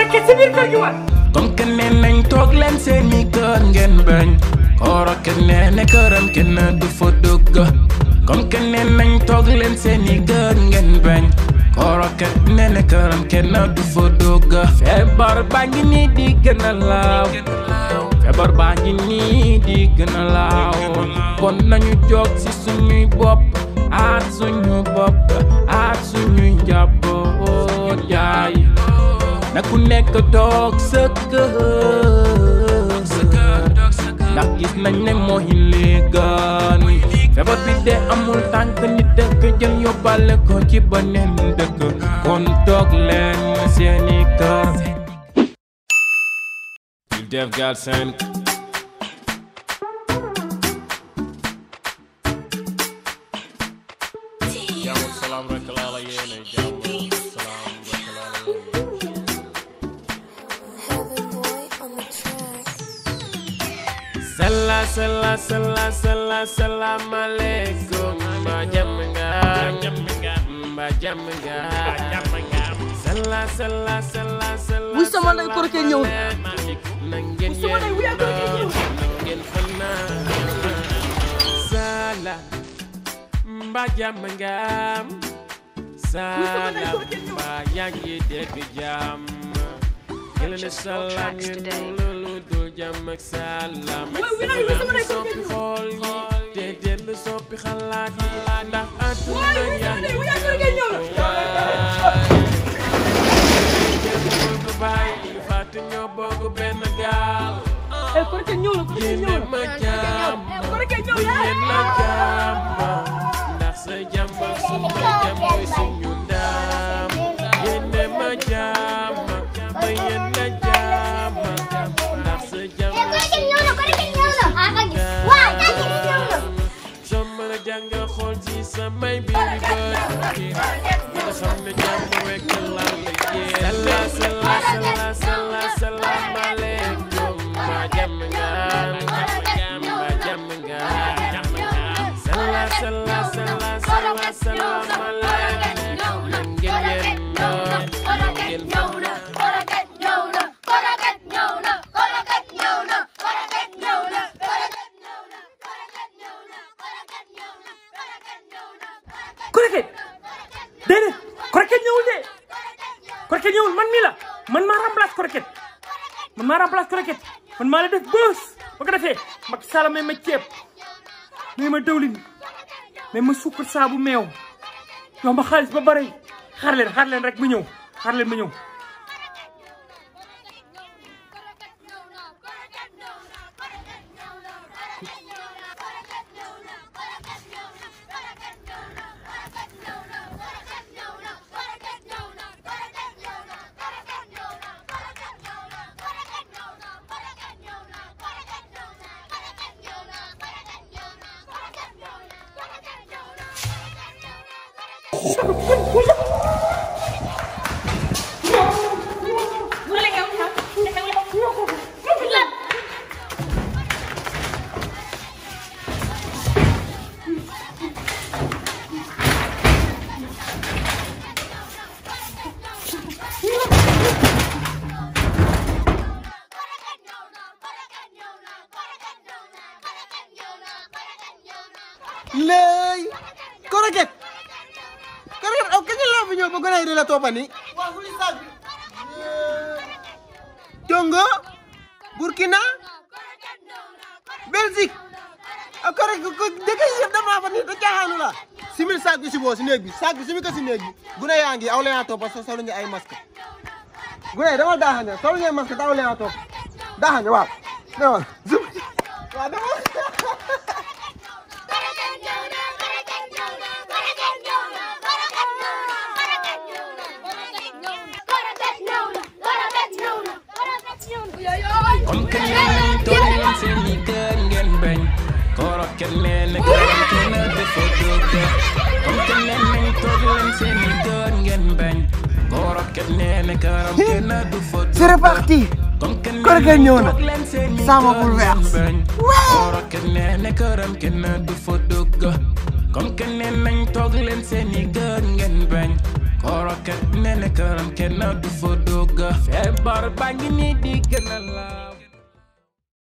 koroket si biir kër gi war comme que nee nañ toog leen seeni kër ngeen bañ koroket nee ne këram kenn du fa dugg comme que nee nañ toog leen seeni kër ngeen bañ koroket nee ne këram kenn du fa dugg feebar baa ngi nii di gën a laaw feebar baa ngi nii di gën a laaw kon nañu jóg ci suñuy bopp aar suñu bopp aar suñuy njaboot yaay na ku nekk toog sa kër ndax gis nañ ne mooy léegaan feebar bi de amul tànk nit dëkk jël yóbbale ko ci beneen dëkk kon toog leen seeni kër Ñu def Galsen jàmm ak salaam rek laa la yéene jàmm ak salaam rek laa la yéene Heaven boy on the track. Sala sala sala sala salam alaikum Mba jam nga Mba jam nga Sala sala sala sala Wuy sama ndey Koroké ñëw na. na ngeen sama ndey wuy Koroké ñëw na. na ngeen fanaan Sala Mba jam nga Sala ndey Koroké ñëw na. Mba yaa ngi dégg jàmm Yàlla salaam ngeen lu dul jàmm ak salaam Wuy, wuy, wuy, sama ndey Koroké soppi ñëw na. xool yi te dellu soppi xalaat yi ndax àdduna Wuy, wuy, yaa sama ndey, ngi wuy, Koroké ñëw na. bokk baay fàtte ñoo bokk benn gaal Eh, Koroké ñëw na Koroké ñëw yéene na. ma jàmm Eh, Koroké ñëw bu na. yéen la jàmm ndax sa jàmm suma jàmm mooy suñu ndam yéene ma jàmm ba yéen la jàmm ndax sa jàmm soo mën a jàng xool ci samay biir bët nga xam ne jàmm rek laa la yéene sala sala sala sala salaamaaleykum ma jàmm nga ma jàmm nga sala sala sala sala salaamaaleykum na ngeen yéen na ngeen Koroket déedéet Koroket ñëwul de Koroket ñëwul man mii la man maa remplace Koroket man maa remplace Koroket man maa la def bës ba ko defee Macky Sall may ma ceeb may ma dëwlin may ma suukar saabu meew yow ma xaalis ba bëri xaar leen xaar leen rek ma ñëw xaar leen ma ñëw léey Koroket Koroket aw kañ la fi ñëw ba gën a di la toppani Congo Burkina Belgique aw Koroket ko dëkk yi yëpp damaa fa ni da caaxaanu la simil saak bi si boo si néeg bi saak bi simi ko si néeg bi gune yaa ngi aw la yaa toppa so solu ñu ay masque gune dama daaxane solu ñu ay masque te aw la yaa topp daaxane waaw demal waaw demal comme que nee nañ toog leen seeni kër ngeen bañ Koroket nee na këram kenn dafa dugg comme que nee nañ toog leen seeni kër ngeen bañ Koroket nee na këram kenn du fa dugg C'est reparti. comme que nee Koroket nañ ñëw na. toog leen seeni Sama kër bouleverse. ngeen bañ Koroket nee na këram kenn du fa dugg comme que nee nañ toog leen seeni kër ngeen bañ koroket nee na këram kenn du fa dugg feebar baa ngi nii di gën a la